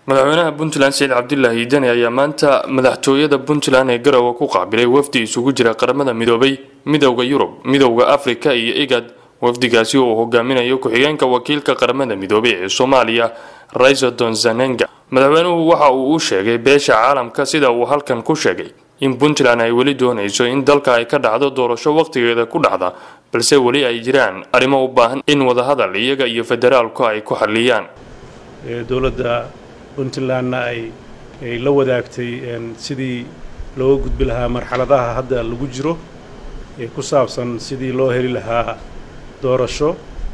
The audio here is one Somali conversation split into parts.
madaxweynaha puntland saciid cabdilaahi deni ayaa maanta madaxtooyada puntland ee garowe ku qaabilay wafdi isugu jira qaramada midoobay midowda yurub midowda afrika iyo igad wafdigaasi oo uu hogaaminayo ku-xigeenka wakiilka qaramada midoobay ee soomaaliya raisodon zanenga madaxweynuhu waxa uu u sheegay beesha caalamka sida uu halkan ku sheegay in puntland ay weli doonayso in dalka ay ka dhacdo doorasho waqtigeeda ku dhacda balse weli ay jiraan arrimo u baahan in wadahadal iyaga iyo federaalku ay ku xaliyaan dowladda puntlandna ay ay la wadaagtay sidii looga gudbi lahaa marxaladaha hadda lagu jiro ee ku saabsan sidii loo heli lahaa doorasho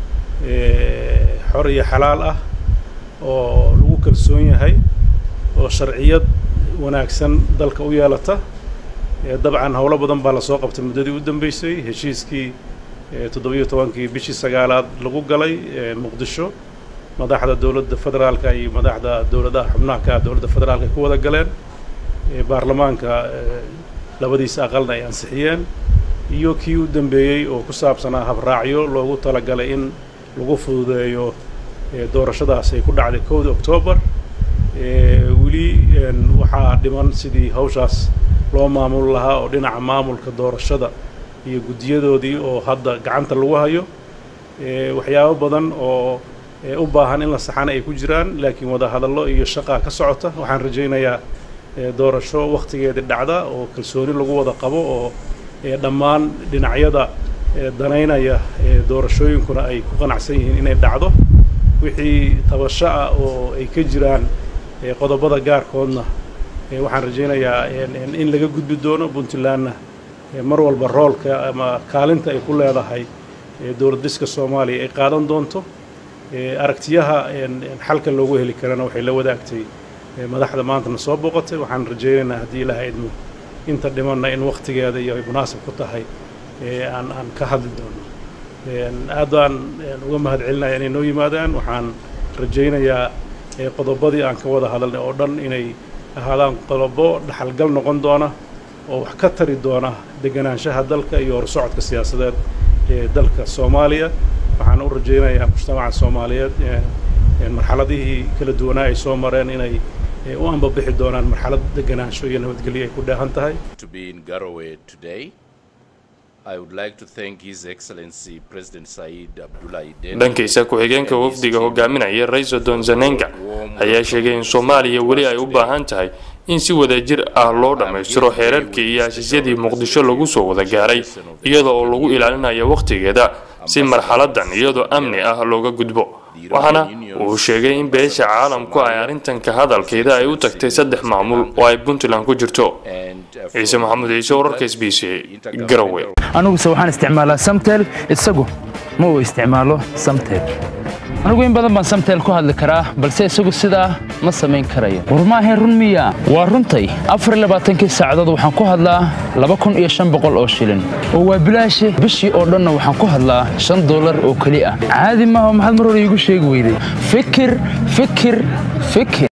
xor iyo xalaal ah oo lagu kalsoon yahay oo sharciyad wanaagsan dalka u yeelata dabcan howlo badan baa lasoo qabtay muddadii u dambeysay heshiiskii toddobiyo tobankii bishii sagaalaad lagu galay muqdisho madaxda dowladda federaalka iyo madaxda dowladaha xubnaha ka dowladda federaalka ay ku wada galeen baarlamaanka labadiisa aqalna ay ansixiyeen iyo kii u dambeeyey oo ku saabsanaa habraacyo loogu talagalay in lagu fududeeyo doorashadaas ay ku dhacday kowda octoobar weli waxaa dhiman sidii hawshaas loo maamul lahaa oo dhinaca maamulka doorashada iyo guddiyadoodii oo hadda gacanta lagu hayo waxyaabo badan oo u baahan in la saxana ay ku jiraan laakiin wadahadallo iyo shaqaa ka socota waxaan rajaynayaa doorasho wakhtigeedii dhacda oo kalsooni lagu wada qabo oo dhammaan dhinacyada danaynaya doorashooyinkuna ay ku qanacsan yihiin inay dhacdo wixii tabasho ah oo ay ka jiraan qodobada gaarkoodna waxaan rajaynayaa in laga gudbi doono puntlandna mar walba roolka ama kaalinta ay ku leedahay dowlad dhiska soomaaliya ay qaadan doonto aragtiyaha xalka loogu heli karana waxay la wadaagtay madaxda maantana soo booqatay waxaan rajaynaynaa haddii ilaaha idmo inta dhimanna in wakhtigeeda iyo ay munaasib ku tahay aan aan ka hadli doono aad baan uga mahad celinaya inay noo yimaadaan waxaan rajaynayaa qodobadii aan ka wada hadalnay oo dhan inay ahaadaan qodobo dhaxalgal noqon doona oo wax ka tari doona deganaanshaha dalka iyo horsocodka siyaasadeed ee dalka soomaaliya waxaan u rajaynayaa mujtamaca soomaaliyeed marxaladihii kala duwanaa ay soo mareen inay u ambabixi doonaan marxalad deganaansho iyo nabadgelyo ay ku dheehan tahay dhankiisa ku-xigeenka wafdiga hogaaminaya raisodon zanenga ayaa sheegay in soomaaliya weli ay u baahan tahay in si wadajir ah loo dhammaystiro xeerarkii iyo heshiisyadii muqdisho lagu soo wada gaaray iyada oo lagu ilaalinayo wakhtigeeda si marxaladan iyadoo amni ah looga gudbo waxaana uu sheegay in beesha caalamku ay arrintan ka hadalkeeda ay u tagtay saddex maamul oo ay puntland ku jirto ciise maxamuud ciise wararka s b c garowe aniguse waxaan isticmaalaa samtel isagu ma uu isticmaalo samtel anigu in badan baan samtel ku hadli karaa balse isagu sidaa ma samayn karayo war maahayn run miya waa runtay afarlabaaatankii saacadood waxaan ku hadlaa laba kun iyo shan boqol oo shilin oo waa bilaashe bishii oo dhanna waxaan ku hadlaa shan dollar oo keli ah caadi maaha maxaad mar hore iigu sheegi weyday fikir fikir fikir